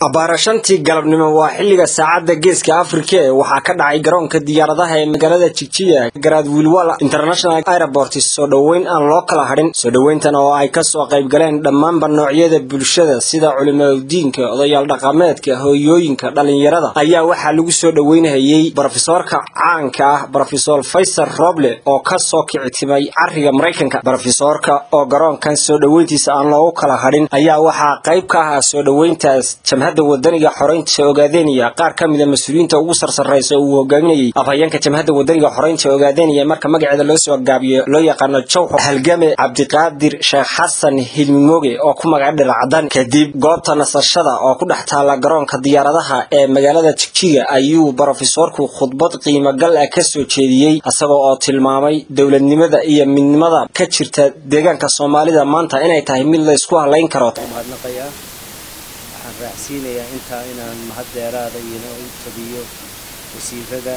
abbaara shantii galabnimo waa xilliga saacadda geeska afrika ee waxaa ka dhacay garoonka diyaaradaha ee magaalada jigjiya garaad wiilwal international airport soo dhoweyn aan loo kala hadhin soo dhoweyntan oo ay kasoo qayb galeen dhammaanba noocyada bulshada sida culimaudiinka odayaal dhaqameedka hooyooyinka dhallinyarada ayaa waxaa lagu soo dhoweynhayey brofesoorka caanka ah brofesor faysal roble oo kasoo kicitimay cariga maraykanka brofesoorka oo garoonkan soo dhoweyntiisa aan loogu kala hadhin ayaa waxaa qayb ka ahaa soo dhoweyntaas jamhadda wadaniga xoreynta ogaadeniya qaar ka mida mas-uuliyiinta ugu sarsarraysa uu hogaaminayey afhayeenka jamhadda wadaniga xoreynta ogaadeniya marka magaceeda loo soo gaabiyo loo yaqaano jawxo halgame cabdiqaadir sheekh xasan hilmimoge oo ku magaca dhiracdan kadib goobta nasashada oo ku dhex taala garoonka diyaaradaha ee magaalada jigjiga ayuu brofesoorku khudbad qiimogal ah kasoo jeediyey isagoo oo tilmaamay dowladnimada iyo midnimada ka jirta deegaanka soomaalida maanta inay tahay mid la isku halayn karo waxaan raacsiinayaa intaa inaan mahad dheeraada iyona u tabiyo wasiirada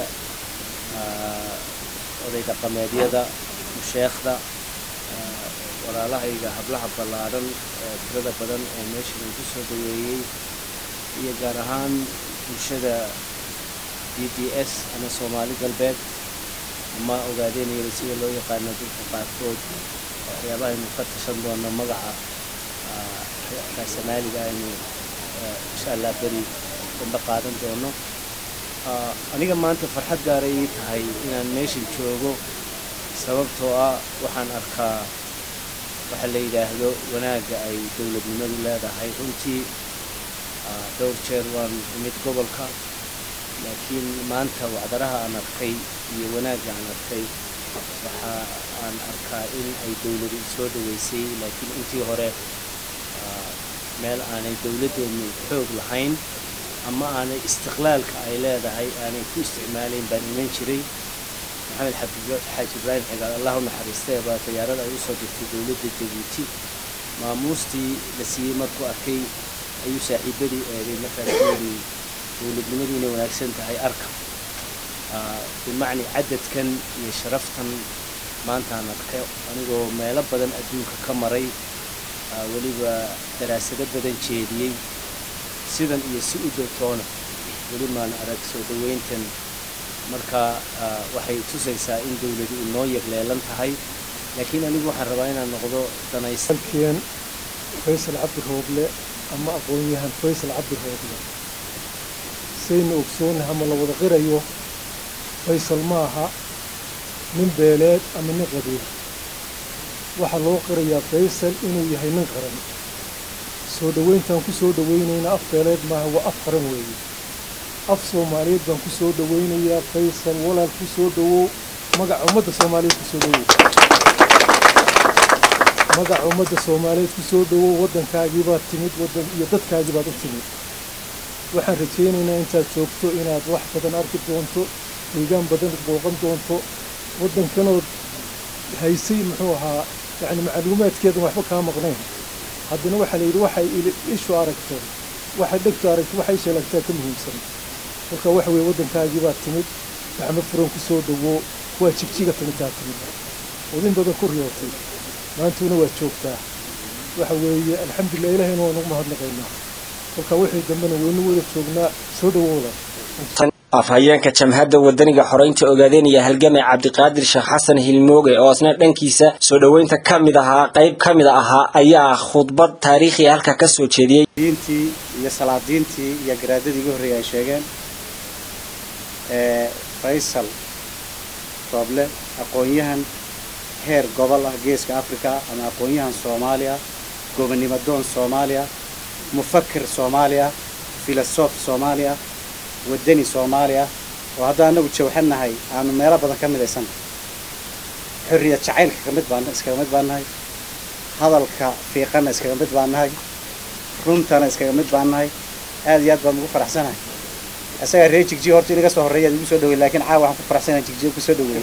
oday dhaqameedyada musheekhda walaalahayga hablaha ballaadhan tirada badan oo meesha lagu soo dhaweeyey iyo gaar ahaan bulshada b d s ama soomaali galbeed ama ogaadeynayada sida loo yaqaano dadka qaarkood waxyaabaha aynu ka tashan doono magaca raasamaaliga aynu insha allah beri damba qaadan doono aniga maanta farxad gaara ii tahay inaan meeshan joogo sababtoo ah waxaan arkaa waxa la yidhaahdo wanaagga ay dowladnimadu leedahay runtii dhowr jeer waan imid gobolka laakiin maanta wacdaraha aan arkay iyo wanaagga aan arkay waxa aan arkaa in ay dowladu soo dhaweysay laakiin intii hore meel aanay dowladdeenu xoog lahayn ama aanay istiqlaalka ay leedahay aanay ku isticmaalayn baan iman jiray maxamed xaaji ibraahim xigaal allah u naxariistee baa tayaarada ay usoo dirtay dowladda jabuuti maamuustii la siiyey markuu arkay ayuu saaxiibadii eegay markaas yidhi dowladnimadu inay wanaagsan tahay arka bimacni cadadkan iyo sharaftan maantaan arkay anigoo meelo badan adduunka ka maray weliba daraasado badan jeediyey sidan iyo si u dowtoona weli maan arag soo dhoweyntan marka waxay tusaysaa in dowladu inoo yagleelan tahay laakiin anigu waxaan rabaa inaan noqdo danaysalkeen faysal cabdi rooble ama aqoon-yahan faysal cabdi rooble saynu ogsoonaha ma la wada qirayo faysal ma aha nin beeleed ama nin qabiil waxaa loo qirayaa faysal inuu yahay nin qaran soo dhoweyntaan ku soo dhoweynayna af beeleed maaha waa af qaran weeye af soomaaliyeed baan ku soo dhoweynayaa faysal walaal ku soo dhowow magaca ummadda soomaaliyeed ku soo dhowow magaca ummadda soomaaliyeed ku soo dhowow waddankaagii baad timid waddan iyo dadkaagii baad u timid waxaan rajaynaynaa intaad joogto inaad wax badan arki doonto deegaan badan booqan doonto waddankanood haysay muxuu ahaa yacni macluumaadkeedan waxba kaa maqnayn haddana waxaa la yidhi waxay ishu aragto waxay dhegtu aragto waxay sheelagtaa ka muhiimsan marka waxa weeye waddankaagii baad timid gacmo furan ku soo dhowoo waa jigjiga timidtaa timid odin badan ku riyootay maantuna waad joogtaa waxa weeye alxamdulilah ilahayna waa nagu mahadnaqaynaa marka wixii dambena waynu wada joognaa soo dhowooda afhayeenka jamhadda wadaniga xoreynta ogaadeenaya halgamay cabdiqaadir sheekh xasan hilmooge oo isna dhankiisa soo dhoweynta ka mid ahaa qayb ka mid ahaa ayaa khudbad taariikhiya halka ka soo jeediyey diintii iyo salaadiintii iyo garaadadii ugu horreeyay ay sheegeen faysal rooble aqoon-yahan heer gobol ah geeska africa ama aqoon-yahan soomaaliya gobonnimo doon soomaaliya mufakir soomaaliya filosof soomaaliya wadani soomaaliya oo haddaan anagu jawxanahay aanu meelo badan ka midaysannahay xorriyad jacaylka ka mid baan iskaga mid baan nahay hadalka fiiqana iskaga mid baan nahay runtana iskaga mid baan nahay aad iyo aad baan ugu faraxsanahay isagaa reer jigjiga horta inaga soo horreeya ad igu soo dhawey lakin caawa waxaan ku faraxsanahay jigjiga kusoo dhaweey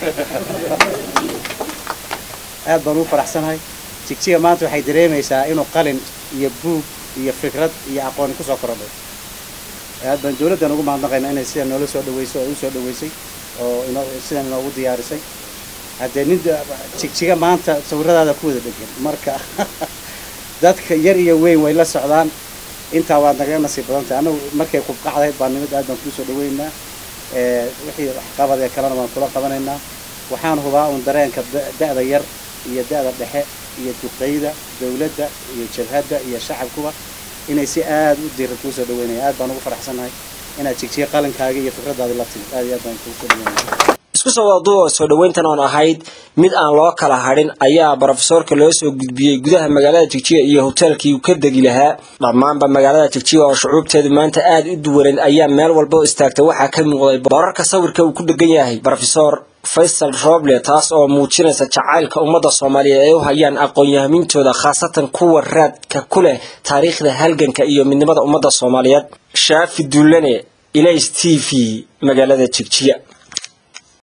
aad baan ugu faraxsanahay jigjiga maanta waxay dareemaysaa inuu qalin iyo buug iyo fikrad iyo aqooni kusoo korodhay aad baan dawladdan ugu mahadnaqaynaa inay sidan noola soo dhaweyso oo u soo dhaweysay oo inoo sidan inoogu diyaarisay haddee nin jigjiga maanta sawiradaada ku wada dhegan marka dadka yar iyo weyn way la socdaan intaa waad naga nasiib badan tahay annagu markay kubqacdayd baa nimid aad baan kuu soo dhaweynaa wixii waxqabad ee kalena waan kula qabanaynaa waxaan hubaa un dareenka da-da yar iyo da-da dhexe iyo duqeyda dawladda iyo jabhadda iyo shacabkuba inay si aad u diran kuu soo dhaweynaya aad baan ugu faraxsannahay inaad jigjiga qalinkaaga iyo fikraddaadi la timid aad iyo aad baan kuu soo dhaweynaya isku soo wadaduwa soo dhoweyntan oon ahayd mid aan loo kala hadhin ayaa brofesoorka loo soo gudbiyey gudaha magaalada jigjiga iyo hoteelkii uu ka degi lahaa dhammaanba magaalada jigjiga oo shucuubteedu maanta aada u duwaneed ayaa meel walba u istaagtay waxaa ka muuqday boorarka sawirka uu ku dhegan yahay brofesor faysal roble taas oo muujinaysa jacaylka ummadda soomaaliyeed ay u hayaan aqoon-yahamintooda khaasatan kuwa raadka ku leh taariikhda halganka iyo midnimada ummadda soomaaliyeed shaafi dullane ilays t v magaalada jigjiga